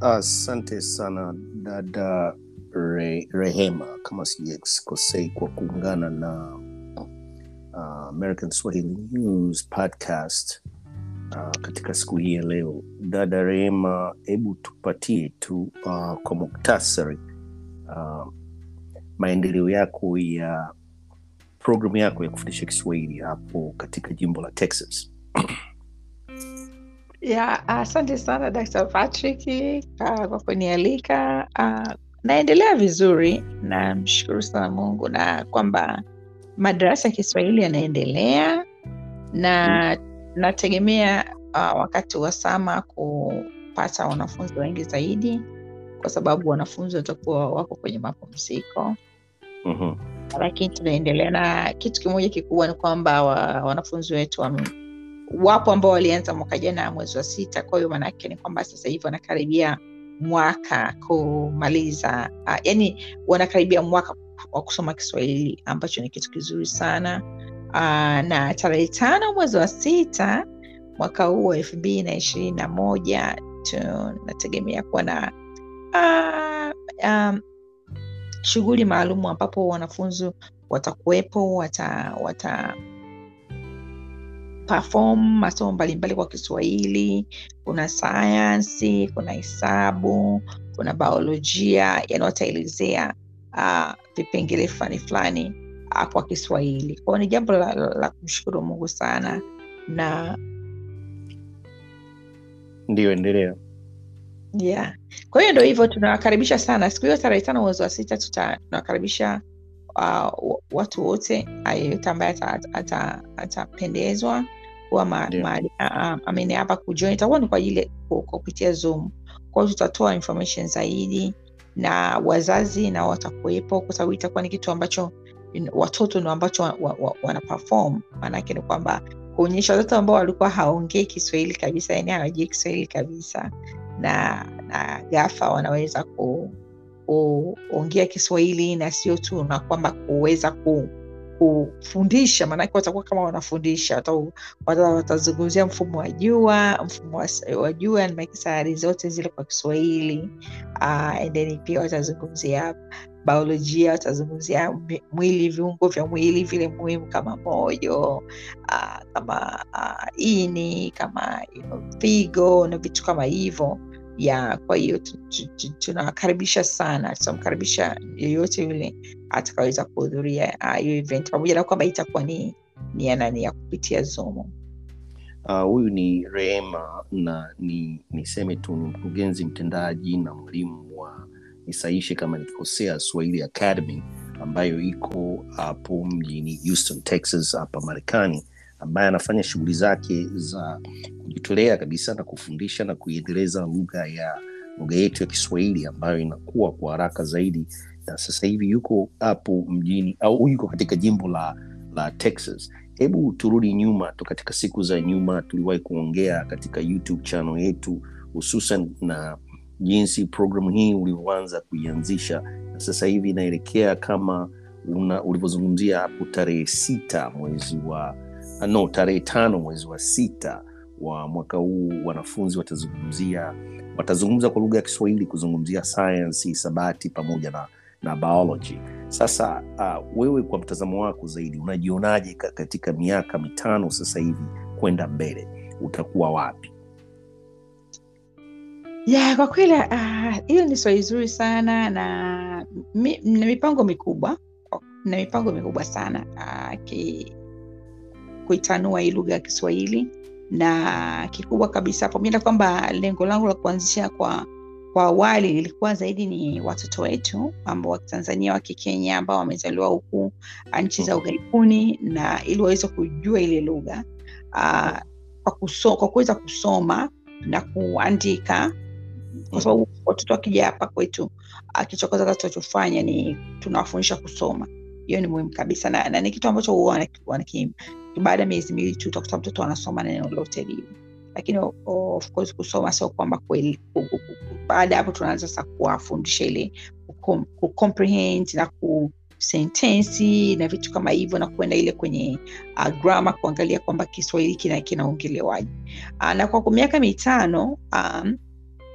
Asante sana dada Re, Rehema, kama sijakosei, kwa kuungana na uh, American Swahili News podcast uh, katika siku hii ya leo. Dada Rehema, hebu tupatie tu uh, kwa muktasari uh, maendeleo yako ya programu yako ya kufundisha Kiswahili hapo katika jimbo la Texas. ya asante sana Dr. Patrick uh, kwa kunialika. Uh, naendelea vizuri, namshukuru sana Mungu na kwamba madarasa ya Kiswahili yanaendelea na nategemea uh, wakati wa sama kupata wanafunzi wengi zaidi, kwa sababu wanafunzi watakuwa wako kwenye mapumziko Mhm. lakini tunaendelea na kitu kimoja kikubwa ni kwamba wa, wanafunzi wetu wame, wapo ambao walianza mwaka jana mwezi wa sita. Kwa hiyo maanake ni kwamba sasa hivi wanakaribia mwaka kumaliza, uh, yani wanakaribia mwaka wa kusoma Kiswahili ambacho ni kitu kizuri sana. Uh, na tarehe tano mwezi wa sita mwaka huu wa elfu mbili na ishirini na moja tunategemea kuwa na uh, um, shughuli maalum ambapo wanafunzi watakuwepo wata, wata perform masomo mbalimbali kwa Kiswahili. Kuna sayansi, kuna hesabu, kuna biolojia, yani wataelezea uh, vipengele fulani fulani uh, kwa Kiswahili. Kwao ni jambo la, la, la kumshukuru Mungu sana na Ndio, endelea. yeah. Kwa hiyo ndo hivyo, tunawakaribisha sana siku hiyo tarehe tano mwezi wa sita tuta- tunawakaribisha uh, watu wote ah, yeyote ambaye ata- ata- atapendezwa kuwa ma- Ndio. mahali ah, amene hapa kujoin, itakuwa ni kwa ajili ya- ku- kwa kupitia Zoom. Kwa hiyo tutatoa information zaidi na wazazi nao watakuwepo, kwa sababu itakuwa ni kitu ambacho in- watoto ndo ambacho wa, wa, wa, wana perform. Maanake ni kwamba kuonyesha watoto ambao walikuwa hawaongei Kiswahili kabisa, yani hawajui Kiswahili kabisa, na na ghafla wanaweza ku kuongea Kiswahili na sio tu na kwamba kuweza ku, kufundisha, maanake watakuwa kama wanafundisha, wata- wata- watazungumzia mfumo wa jua, mfumo wa s- wa jua na sayari zote zile kwa Kiswahili. Uh, and then pia watazungumzia biolojia, watazungumzia mwi- mwili, viungo vya mwili vile muhimu kama moyo, uh, kama uh, ini, kama you know, figo na vitu kama hivyo ya kwa hiyo tu- tu- tu- tunawakaribisha sana tutamkaribisha yeyote yule atakaweza kuhudhuria ah, hiyo event pamoja na kwamba itakuwa ni ni ya nani ya kupitia zoom Ah, huyu ni Rehema na ni niseme tu ni mkurugenzi mtendaji na mwalimu wa nisaishe kama nikikosea Swahili Academy ambayo iko hapo mjini Houston, Texas hapa Marekani, ambaye anafanya shughuli zake za kujitolea kabisa na kufundisha na kuiendeleza lugha ya lugha yetu ya Kiswahili ambayo inakuwa kwa haraka zaidi, na sasa hivi yuko hapo mjini au yuko katika jimbo la, la Texas hebu turudi nyuma tu katika siku za nyuma tuliwahi kuongea katika youtube channel yetu hususan na jinsi programu hii ulivyoanza kuianzisha na sasa hivi inaelekea kama una- ulivyozungumzia hapo tarehe sita mwezi wa ah, no tarehe tano mwezi wa sita wa mwaka huu wanafunzi watazungumzia watazungumza kwa lugha ya kiswahili kuzungumzia sayansi hisabati pamoja na, na biology sasa uh, wewe kwa mtazamo wako zaidi unajionaje ka- katika miaka mitano sasa hivi kwenda mbele utakuwa wapi ya kwa kweli ah, hiyo ni swali zuri sana na mi, na mipango mikubwa na mipango mikubwa sana ah, ki, kuitanua hii lugha ya Kiswahili na kikubwa kabisa, pamoja na kwamba lengo langu la kuanzisha kwa kwa awali lilikuwa zaidi ni watoto wetu ambao wa Tanzania wa Kikenya ambao wamezaliwa huku ah, nchi za ughaibuni, na ili waweze kujua ile lugha ah, kwa kuso, kwa kuweza kusoma na kuandika, kwa sababu watoto wakija hapa kwetu, ah, kitu cha kwanza tunachofanya ni tunawafundisha kusoma. Hiyo ni muhimu kabisa na, na ni kitu ambacho huwa wanaki- wanaki- baada ya miezi miwili tu utakuta mtoto anasoma neno lote lile lakini o- o- of course kusoma sio kwamba kweli ku- ku- ku- baada ya hapo tunaanza sasa kuwafundisha ile kucom- kucomprehend na ku sentensi na vitu kama hivyo na kuenda ile kwenye uh, grammar kuangalia kwamba kiswahili kina kinaongelewaje uh, na kwa miaka mitano um,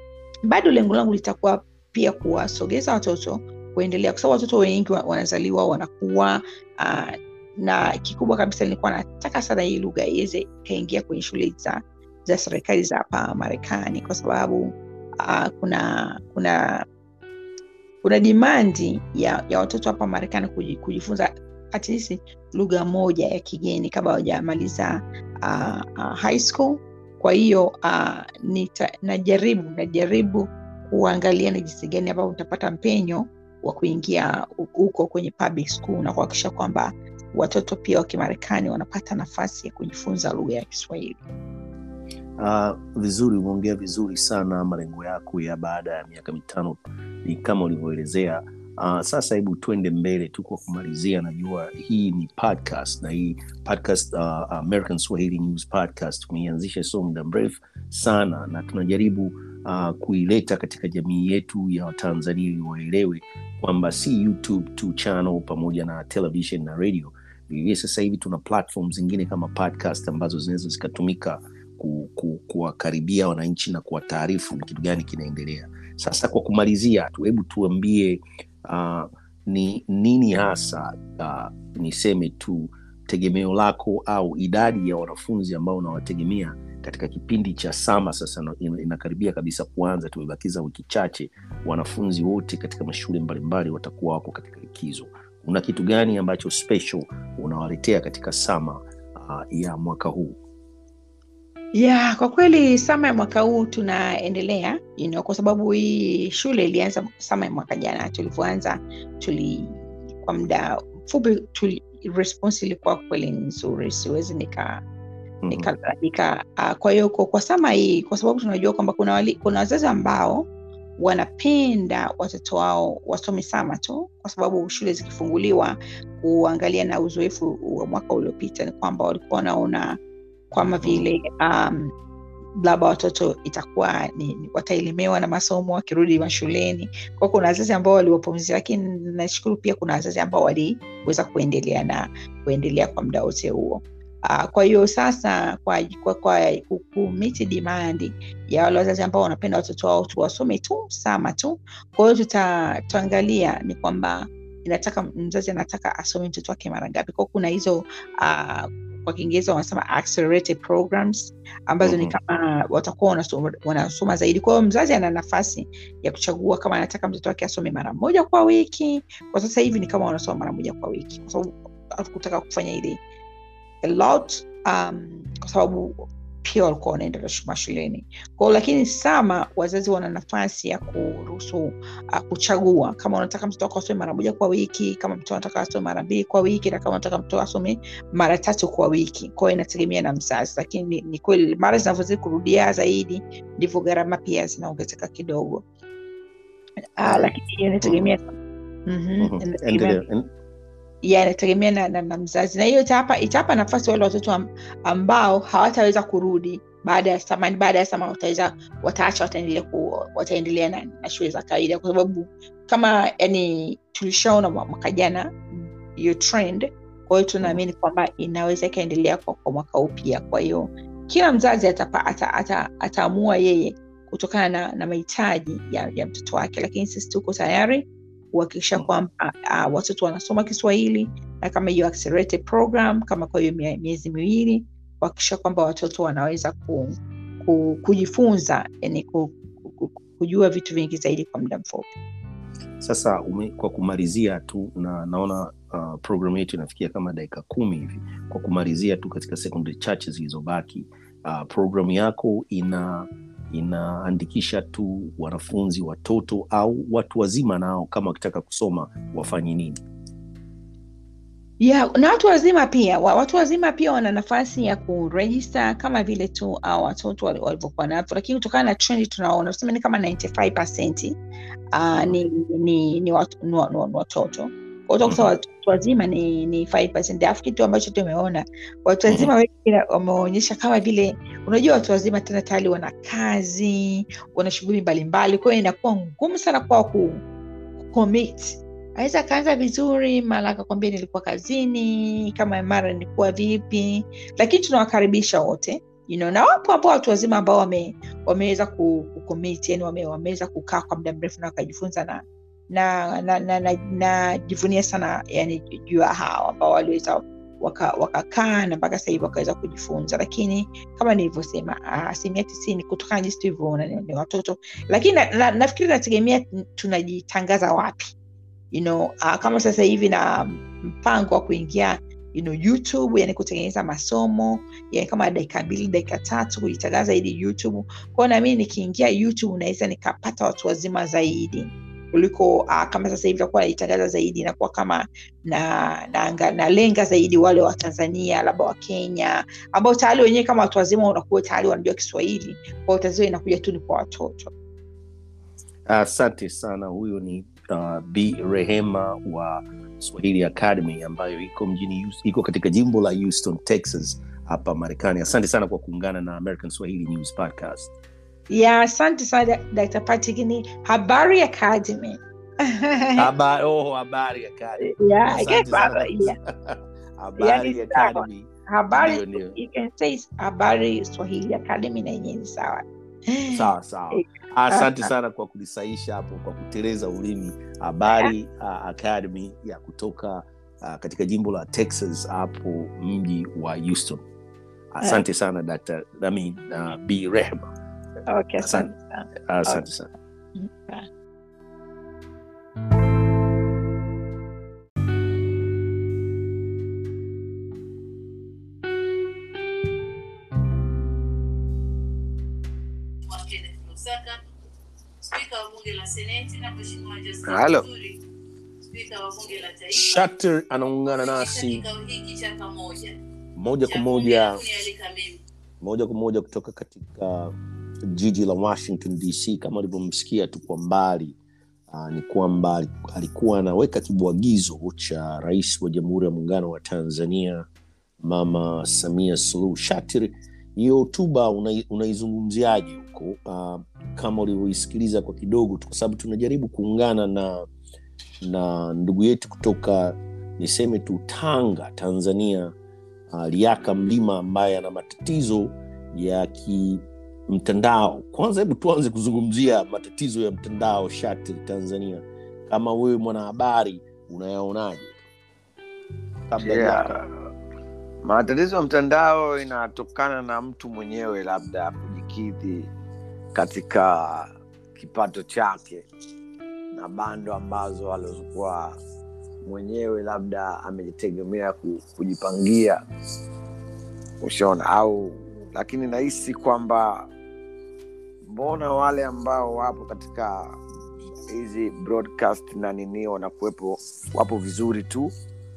bado lengo langu litakuwa pia kuwasogeza watoto kuendelea, kwa sababu watoto wengi wanazaliwa wanakuwa uh, na kikubwa kabisa nilikuwa nataka sana hii lugha iweze ikaingia kwenye shule za, za serikali za hapa Marekani kwa sababu uh, kuna kuna kuna dimandi ya, ya watoto hapa Marekani kujifunza at least lugha moja ya kigeni kabla hawajamaliza uh, uh, high school. Kwa hiyo uh, nita, najaribu najaribu kuangalia ni jinsi gani ambavyo utapata mpenyo wa kuingia huko kwenye public school na kuhakikisha kwamba watoto pia wa Kimarekani wanapata nafasi ya kujifunza lugha ya Kiswahili. Uh, vizuri, umeongea vizuri sana. Malengo yako ya baada ya miaka mitano ni kama ulivyoelezea. Uh, sasa hebu twende mbele tu kwa kumalizia. Najua hii ni podcast na hii podcast uh, American Swahili News Podcast tumeianzisha sio muda mrefu sana, na tunajaribu uh, kuileta katika jamii yetu ya Watanzania ili waelewe kwamba si YouTube tu channel pamoja na television na radio. Vilevile sasa hivi tuna platform zingine kama podcast ambazo zinaweza zikatumika ku, ku, kuwakaribia wananchi na kuwataarifu ni kitu gani kinaendelea. Sasa kwa kumalizia tu, hebu tuambie uh, ni nini hasa uh, niseme tu tegemeo lako au idadi ya wanafunzi ambao unawategemea katika kipindi cha sama sasa inakaribia kabisa kuanza, tumebakiza wiki chache, wanafunzi wote katika mashule mbalimbali watakuwa wako katika likizo. Una kitu gani ambacho special unawaletea katika sama uh, ya mwaka huu? Yeah, kwa kweli sama ya mwaka huu tunaendelea you know, kwa sababu hii shule ilianza sama ya mwaka jana tulivyoanza, tuli kwa muda mfupi tuli, response ilikuwa kweli nzuri, siwezi nika nikalalamika. Uh, kwa hiyo kwa, kwa sama hii, kwa sababu tunajua kwamba kuna wali, kuna wazazi ambao wanapenda watoto wao wasome sama tu, kwa sababu shule zikifunguliwa, kuangalia na uzoefu wa mwaka uliopita ni kwamba walikuwa wanaona kwama vile um, labda watoto itakuwa ni, ni wataelemewa na masomo wakirudi mashuleni. Kwa kuna wazazi ambao waliwapumzia, lakini nashukuru pia kuna wazazi ambao waliweza kuendelea na kuendelea kwa muda wote huo. Uh, kwa hiyo sasa kwa, kwa, kwa kumiti dimandi ya wale wazazi ambao wanapenda watoto wao tu wasome tu sama tu. Kwa hiyo tutaangalia ni kwamba inataka mzazi anataka asome mtoto wake mara ngapi. Kwa kuna hizo uh, kwa Kiingereza wanasema accelerated programs ambazo mm-hmm. ni kama watakuwa wanasoma, wanasoma zaidi. Kwa hiyo mzazi ana nafasi ya kuchagua kama anataka mtoto wake asome mara moja kwa wiki. Kwa sasa hivi ni kama wanasoma mara moja kwa wiki, kwa sababu hatukutaka kufanya ile a lot um, kwa sababu pia walikuwa wanaenda mashuleni kwao, lakini sama wazazi wana nafasi ya kuruhusu uh, kuchagua kama unataka mtoto wako asome mara moja kwa wiki, kama mtoto anataka asome mara mbili kwa wiki, na kama unataka mtoto asome mara tatu kwa wiki. Kwao inategemea na mzazi, lakini ni, ni kweli mara zinavyozidi kurudia zaidi ndivyo gharama pia zinaongezeka kidogo. Uh, lakini inategemea mm-hmm. ya inategemea na, na, na mzazi na hiyo itawapa itawapa nafasi wale watoto ambao hawataweza kurudi baada ya samani baada ya sama wataweza wataacha wataendelea ku, wataendelea na, na shule za kawaida kwa sababu kama yani tulishaona mwaka jana hiyo trend kwa hiyo tunaamini kwamba inaweza ikaendelea kwa, kwa mwaka huu pia kwa hiyo kila mzazi ataamua ata, ata, ata yeye kutokana na, na mahitaji ya, ya mtoto wake lakini sisi tuko tayari kuhakikisha kwamba uh, watoto wanasoma Kiswahili na kama hiyo accelerated program kama kwa hiyo miezi miwili kuhakikisha kwamba watoto wanaweza ku, ku, kujifunza yani ku, ku, kujua vitu vingi zaidi kwa muda mfupi. Sasa ume, kwa kumalizia tu na naona uh, programu yetu inafikia kama dakika kumi hivi. Kwa kumalizia tu katika sekunde chache zilizobaki, uh, programu yako ina inaandikisha tu wanafunzi watoto au watu wazima nao kama wakitaka kusoma wafanye nini? Yeah, na watu wazima pia watu wazima pia wana nafasi ya kurejista kama vile tu au watoto walivyokuwa navyo, lakini kutokana na trendi tunaona tuseme ni kama 95% uh, ni, ni, ni, watu, ni, ni, ni watoto utakuta watu wazima ni, ni 5%. Alafu kitu ambacho tumeona watu wazima wengi wameonyesha kama vile, unajua watu wazima tena tayari wana kazi, wana shughuli mbalimbali, kwa hiyo inakuwa ngumu sana kwao ku commit. Aweza akaanza vizuri, mara akakwambia nilikuwa kazini, kama mara nilikuwa vipi, lakini tunawakaribisha wote you know, na wapo ambao watu wazima ambao wame, wameweza ku, kucommit, yani wame, wameweza kukaa kwa muda mrefu na wakajifunza na na na na, na, na jivunia sana yani juu ya hao ambao waliweza wakakaa waka na mpaka sasa hivi wakaweza kujifunza, lakini kama nilivyosema, asilimia tisini kutokana na jinsi tulivyoona ni, ni watoto, lakini na, na, nafikiri nategemea tunajitangaza wapi you know, uh, kama sasa hivi na mpango wa kuingia you know, YouTube yani kutengeneza masomo yani kama dakika mbili dakika tatu kujitangaza ili YouTube kwao, nami nikiingia YouTube naweza nikapata watu wazima zaidi kuliko uh, kama sasa hivi takuwa naitangaza zaidi inakuwa kama na nalenga na, na zaidi wale wa Tanzania labda wa Kenya ambao tayari wenyewe kama watu wazima unakuwa tayari wanajua Kiswahili kwao, tatizo inakuja tu ni kwa watoto. Asante uh, sana. Huyo ni uh, B Rehema wa Swahili Academy ambayo iko mjini iko katika jimbo la Houston, Texas hapa Marekani. Asante sana kwa kuungana na American Swahili News Podcast. Yeah, asante sana Dr. Patrick. Ni Habari Academy. Habari, oh, Habari Academy. Yeah, I Asante guess sana. Habari, yeah. Habari Yeah, ni Academy. Habari, Ndio, ndio. you can say Habari Swahili Academy na yenyewe ni sawa. Sawa sawa. Asante sana kwa kunisaisha hapo kwa kuteleza ulimi. Habari uh, Academy ya kutoka uh, katika jimbo la Texas hapo mji wa Houston. Asante sana Dr. Nami uh, B Rehema. Okay, asante sana. Asante sana. Bye. wa Kenneth Lusaka, spika wa bunge la seneti na mheshimiwa Justin Halo. Muturi, spika wa bunge la taifa Shatter anaungana katika nasi kikao hiki cha pamoja moja cha kwa bunge moja la kunialika mimi moja kwa moja kutoka katika jiji la Washington DC. Kama ulivyomsikia tu kwa mbali uh, ni kwamba alikuwa anaweka kibwagizo cha rais wa Jamhuri ya Muungano wa Tanzania Mama Samia Suluhu. Shatir, hiyo hotuba unai- unaizungumziaje huko? Uh, kama ulivyoisikiliza kwa kidogo tu, kwa sababu tunajaribu kuungana na na ndugu yetu kutoka niseme tu Tanga, Tanzania uh, Liaka Mlima ambaye ana matatizo ya kimtandao. Kwanza hebu tuanze kuzungumzia matatizo ya mtandao shati Tanzania, kama wewe mwanahabari unayaonaje? Kabla Yeah. ya matatizo ya mtandao inatokana na mtu mwenyewe labda kujikidhi katika kipato chake na bando ambazo alizokuwa mwenyewe labda amejitegemea ku- kujipangia ushaona au lakini nahisi kwamba mbona wale ambao wapo katika hizi broadcast na nini wanakuwepo wapo vizuri tu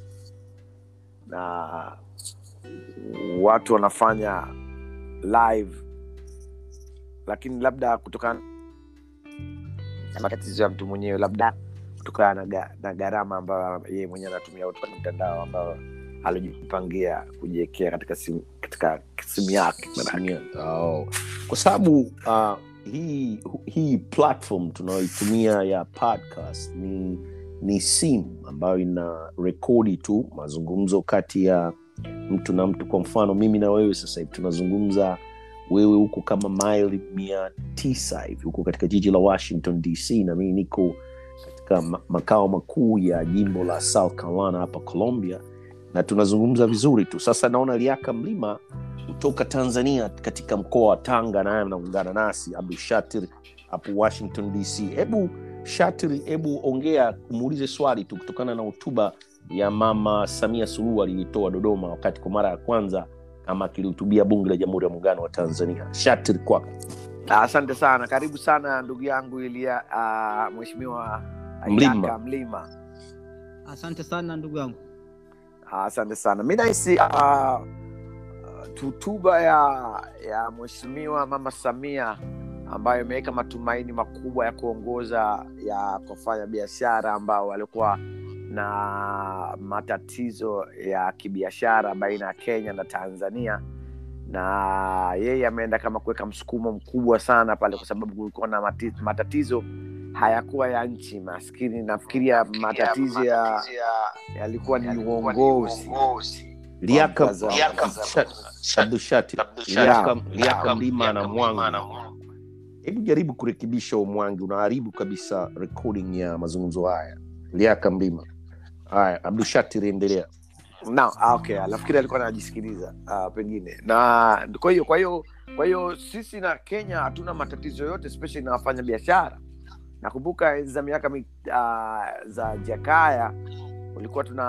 na watu wanafanya live lakini labda kutokana na matatizo ya mtu mwenyewe labda kutokana na, ga, na gharama ambayo yeye mwenyewe anatumia kwenye mtandao ambayo alijipangia kujiwekea katika simu, katika simu yake Tanzania. Oh. Kwa sababu uh, hii hii platform tunayoitumia ya podcast ni ni simu ambayo ina rekodi tu mazungumzo kati ya mtu na mtu. Kwa mfano mimi na wewe sasa hivi tunazungumza, wewe huko kama maili mia tisa hivi huko katika jiji la Washington DC, na mimi niko katika ma- makao makuu ya jimbo la South Carolina hapa Columbia, na tunazungumza vizuri tu. Sasa naona Liaka Mlima kutoka Tanzania katika mkoa wa Tanga, naye anaungana nasi Abdul Shatir hapo Washington DC. Hebu Shatir, hebu ongea, umuulize swali tu kutokana na hotuba ya Mama Samia Suluhu aliyoitoa Dodoma wakati kwa mara ya kwanza kama akilihutubia Bunge la Jamhuri ya Muungano wa Tanzania. Shatir, kwako. asante sana karibu sana ndugu yangu ilia uh, mheshimiwa Mlima. Yaka mlima Asante sana ndugu yangu. asante sana mi nahisi uh, tutuba ya ya mheshimiwa mama samia ambayo imeweka matumaini makubwa ya kuongoza ya kufanya biashara ambao walikuwa na matatizo ya kibiashara baina ya kenya na tanzania na yeye ameenda kama kuweka msukumo mkubwa sana pale kwa sababu kulikuwa na mati- matatizo hayakuwa ya nchi maskini nafikiria matatizo ya yalikuwa ni uongozi liaka mtazamo. Sha- abdushati liaka liaka mlima na mwangu hebu jaribu kurekebisha umwangi unaharibu kabisa recording ya mazungumzo haya liaka mlima haya abdushati riendelea na ah, okay nafikiri alikuwa anajisikiliza uh, pengine na kwa hiyo kwa hiyo kwa hiyo sisi na kenya hatuna matatizo yote especially na wafanya biashara nakumbuka enzi za miaka mi, uh, za jakaya ulikuwa tuna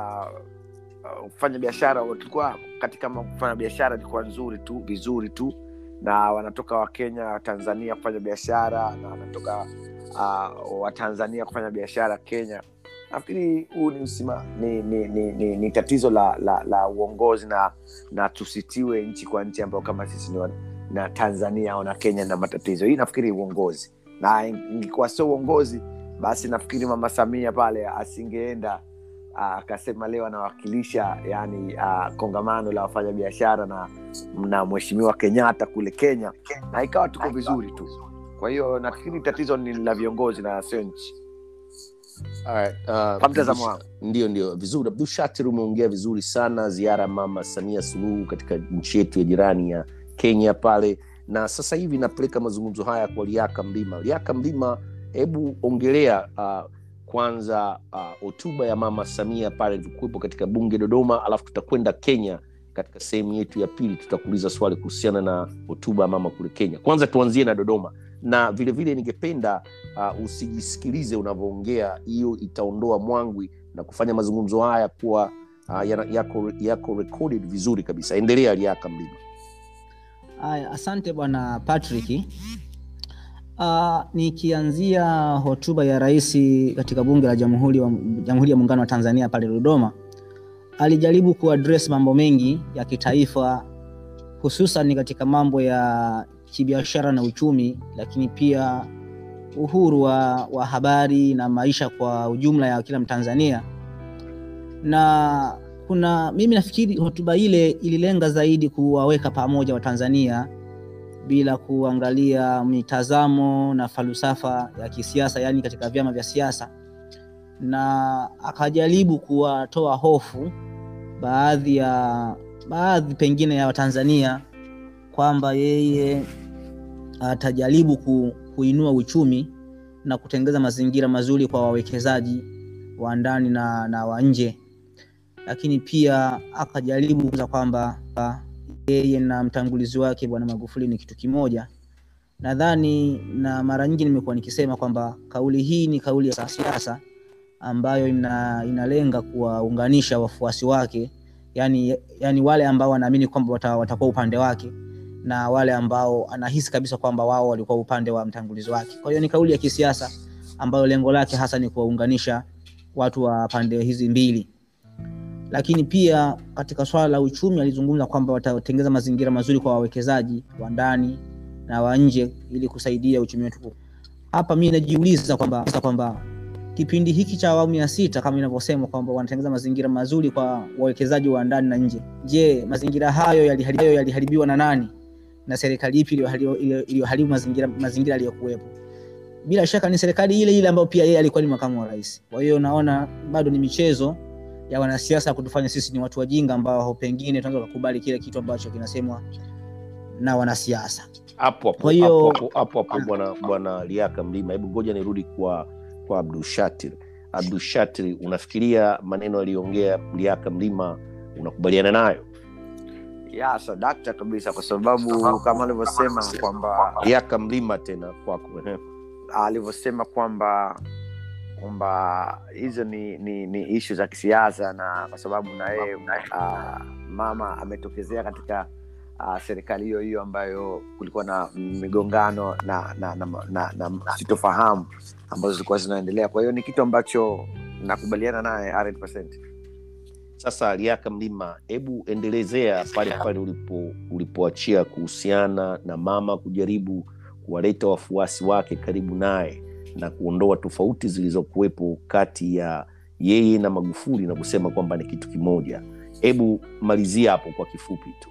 uh, kufanya biashara tulikuwa katika ma- kufanya biashara ilikuwa nzuri tu vizuri tu na wanatoka wakenya tanzania kufanya biashara na wanatoka uh, watanzania kufanya biashara kenya nafikiri huu ni, msima, ni, ni, ni, ni, ni tatizo la, la, la uongozi na na tusitiwe nchi kwa nchi ambayo kama sisi ni wa- na tanzania au na kenya na matatizo hii nafikiri uongozi na ingekuwa sio uongozi basi nafikiri mama samia pale asingeenda ah, akasema leo anawakilisha yani uh, kongamano la wafanyabiashara na na mheshimiwa kenyatta kule kenya na ikawa tuko vizuri tu kwa hiyo nafikiri tatizo ni la viongozi na sio nchi Alright, uh, kwa mtazamo wangu ndio ndio vizuri abdul shatir umeongea vizuri sana ziara ya mama samia suluhu katika nchi yetu ya jirani ya kenya pale na sasa hivi napeleka mazungumzo haya kwa liaka mlima liaka mlima hebu ongelea uh, kwanza hotuba uh, ya mama samia pale ilivyokuwepo katika bunge dodoma alafu tutakwenda kenya katika sehemu yetu ya pili tutakuuliza swali kuhusiana na hotuba ya mama kule kenya kwanza tuanzie na dodoma na vile vile ningependa uh, usijisikilize unavyoongea hiyo itaondoa mwangwi na kufanya mazungumzo haya kuwa uh, yana- yako, yako recorded vizuri kabisa endelea liaka mlima Haya, asante bwana Patrick. Uh, nikianzia hotuba ya rais katika bunge la jamhuri wa, jamhuri ya muungano wa Tanzania pale Dodoma, alijaribu kuaddress mambo mengi ya kitaifa, hususan katika mambo ya kibiashara na uchumi, lakini pia uhuru wa, wa habari na maisha kwa ujumla ya kila Mtanzania na kuna mimi nafikiri hotuba ile ililenga zaidi kuwaweka pamoja Watanzania bila kuangalia mitazamo na falsafa ya kisiasa, yaani katika vyama vya siasa, na akajaribu kuwatoa hofu baadhi ya baadhi pengine ya Watanzania kwamba yeye atajaribu ku, kuinua uchumi na kutengeza mazingira mazuri kwa wawekezaji wa ndani na, na wa nje lakini pia akajaribu kuza kwamba ah, yeye na mtangulizi wake bwana Magufuli ni kitu kimoja. Nadhani na mara nyingi nimekuwa nikisema kwamba kauli hii ni kauli ya siasa ambayo ina, inalenga kuwaunganisha wafuasi wake, yani, yani wale ambao wanaamini kwamba wata, watakuwa upande wake na wale ambao anahisi kabisa kwamba wao walikuwa upande wa mtangulizi wake. Kwa hiyo ni kauli ya kisiasa ambayo lengo lake hasa ni kuwaunganisha watu wa pande hizi mbili lakini pia katika swala la uchumi alizungumza kwamba watatengeza mazingira mazuri kwa wawekezaji wa ndani na wa nje ili kusaidia uchumi wetu. Hapa mi najiuliza kwamba kwamba kipindi hiki cha awamu ya sita kama inavyosema kwamba wanatengeza mazingira mazuri kwa wawekezaji wa ndani na nje. Je, mazingira hayo yaliharibiwa, yaliharibiwa na nani na serikali ipi iliyoharibu iliyoharibu mazingira mazingira yaliyokuwepo? Bila shaka ni serikali ile ile ambayo pia yeye alikuwa ni makamu wa rais. Kwa hiyo naona bado ni michezo ya wanasiasa kutufanya sisi ni watu wajinga ambao pengine tunaweza kukubali kile kitu ambacho kinasemwa na wanasiasa. hapo hapo Kwa hiyo- hapo hapo hapo hapo bwana bwana liaka mlima hebu ngoja nirudi kwa kwa abdul shatir abdul shatir unafikiria maneno aliyoongea liaka mlima unakubaliana nayo ya sadakta kabisa kwa sababu kama alivyosema kwamba liaka mlima tena kwako ehe. alivyosema kwamba kwamba hizo ni, ni, ni ishu za kisiasa na kwa sababu na yeye uh, mama ametokezea katika uh, serikali hiyo hiyo ambayo kulikuwa na migongano na na, na, na, na, na sitofahamu ambazo zilikuwa zinaendelea kwa hiyo ni kitu ambacho nakubaliana naye 100%. sasa liaka mlima hebu endelezea pale pale ulipo ulipoachia kuhusiana na mama kujaribu kuwaleta wafuasi wake karibu naye na kuondoa tofauti zilizokuwepo kati ya yeye na magufuli na kusema kwamba ni kitu kimoja hebu malizia hapo kwa kifupi tu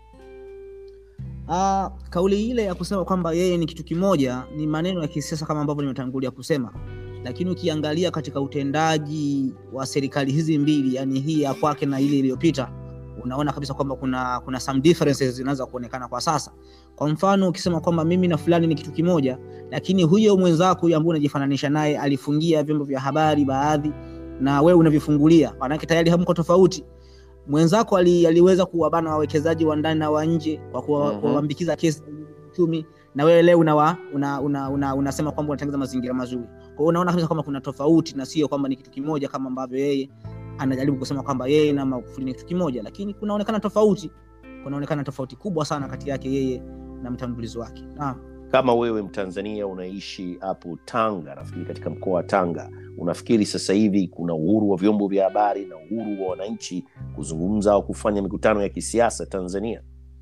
Ah, kauli ile ya kusema kwamba yeye ni kitu kimoja ni maneno ya kisiasa kama ambavyo nimetangulia kusema, lakini ukiangalia katika utendaji wa serikali hizi mbili, yani hii ya kwake na ile iliyopita, unaona kabisa kwamba kuna kuna some differences zinaanza kuonekana kwa sasa kwa mfano ukisema kwamba mimi na fulani ni kitu kimoja lakini huyo mwenzako huyo ambaye unajifananisha naye alifungia vyombo vya habari baadhi na wewe unavifungulia maanake tayari hamko tofauti mwenzako ali, aliweza kuwabana wawekezaji wa ndani na wa nje kwa kuwa- Mhm. kuwaambikiza kesi uchumi na wewe leo unawa, una, una, una, unasema kwamba unatengeneza mazingira mazuri kwa hiyo unaona kabisa kwamba kuna tofauti na sio kwamba ni kitu kimoja kama ambavyo yeye anajaribu kusema kwamba yeye na Magufuli ni kitu kimoja lakini kunaonekana tofauti kunaonekana tofauti kubwa sana kati yake yeye na mtangulizi wake naam kama wewe mtanzania unaishi hapo tanga nafikiri katika mkoa wa tanga unafikiri sasa hivi kuna uhuru wa vyombo vya habari na uhuru wa wananchi kuzungumza au kufanya mikutano ya kisiasa tanzania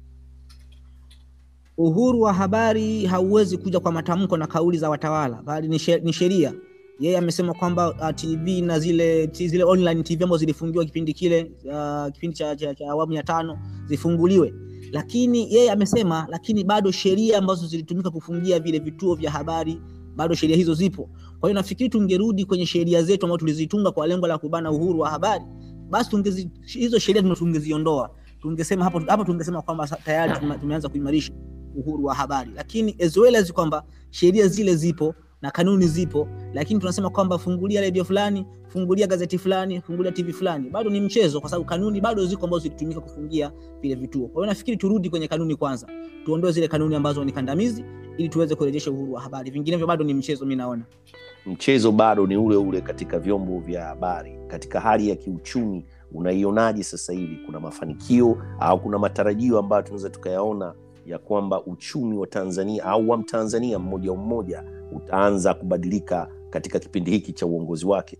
uhuru wa habari hauwezi kuja kwa matamko na kauli za watawala bali ni she- ni sheria yeye amesema kwamba uh, tv na zile t- zile online tv ambazo zilifungiwa kipindi kile uh, kipindi cha, cha, cha awamu ya tano zifunguliwe lakini yeye amesema lakini bado sheria ambazo zilitumika kufungia vile vituo vya habari bado sheria hizo zipo kwa hiyo nafikiri tungerudi kwenye sheria zetu ambazo tulizitunga kwa lengo la kubana uhuru wa habari basi tungezi, hizo sheria tuna- tungeziondoa tungesema hapo hapo tungesema kwamba sa- tayari tume- tumeanza kuimarisha uhuru wa habari lakini as well as kwamba sheria zile zipo na kanuni zipo lakini tunasema kwamba fungulia redio fulani fungulia gazeti fulani fungulia tv fulani bado ni mchezo kwa sababu kanuni bado ziko ambazo zilitumika kufungia vile vituo kwa hiyo nafikiri turudi kwenye kanuni kwanza tuondoe zile kanuni ambazo ni kandamizi ili tuweze kurejesha uhuru wa habari vinginevyo bado ni mchezo mi naona mchezo bado ni ule ule katika vyombo vya habari katika hali ya kiuchumi unaionaje sasa hivi kuna mafanikio au kuna matarajio ambayo tunaweza tukayaona ya kwamba uchumi wa tanzania au wa mtanzania mmoja mmoja utaanza kubadilika katika kipindi hiki cha uongozi wake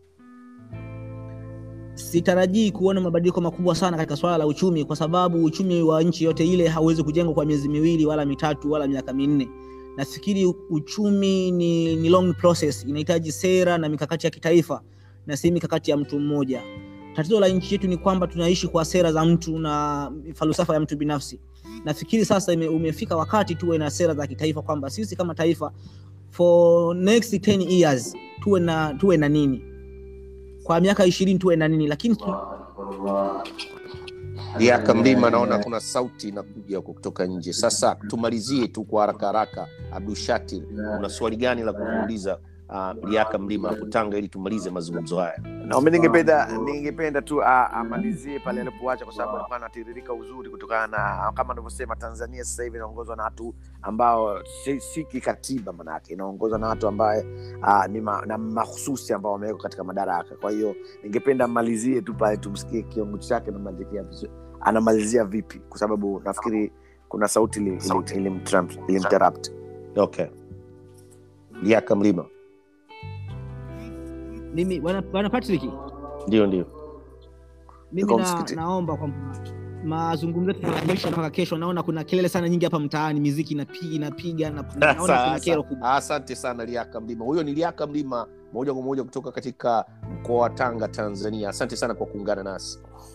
sitarajii kuona mabadiliko makubwa sana katika swala la uchumi kwa sababu uchumi wa nchi yote ile hauwezi kujengwa kwa miezi miwili wala mitatu wala miaka minne nafikiri uchumi ni, ni long process inahitaji sera na mikakati ya kitaifa na si mikakati ya mtu mmoja tatizo la nchi yetu ni kwamba tunaishi kwa sera za mtu na falsafa ya mtu binafsi nafikiri sasa ime, umefika wakati tuwe na sera za kitaifa kwamba sisi kama taifa for next 10 years tuwe na tuwe na nini kwa miaka ishirini tuwe na nini lakini tu, Liaka Mlima, naona kuna sauti inakuja huko kutoka nje. Sasa tumalizie tu kwa haraka haraka, Abdushatir, una swali gani la kumuuliza uh, Liaka Mlima hapo Tanga ili tumalize mazungumzo haya? naomba ningependa ningependa tu a- amalizie pale alipoacha kwa sababu alikuwa anatiririka uzuri kutokana na kama anavyosema tanzania sasa hivi inaongozwa na watu ambao si, si kikatiba manake inaongozwa na watu ambaye uh, ni ma, na mahususi ambao wamewekwa katika madaraka kwa hiyo ningependa amalizie tu pale tumsikie kiongozi chake anamalizia vizu- anamalizia vipi kwa sababu nafikiri kuna sauti ili- ili- ilimtram- ilimterrupt Okay, Liaka Mlima, mimi bwana bwana Patrick ndio ndio. mimi Yuko na, msikiti. naomba kwamba mazungumzo yetu tunayaamisha mpaka kesho naona kuna kelele sana nyingi hapa mtaani miziki inapiga inapiga na naona kuna Sasa, kero kubwa Asante sana Liaka Mlima. Huyo ni Liaka Mlima moja kwa moja kutoka katika mkoa wa Tanga, Tanzania. Asante sana kwa kuungana nasi.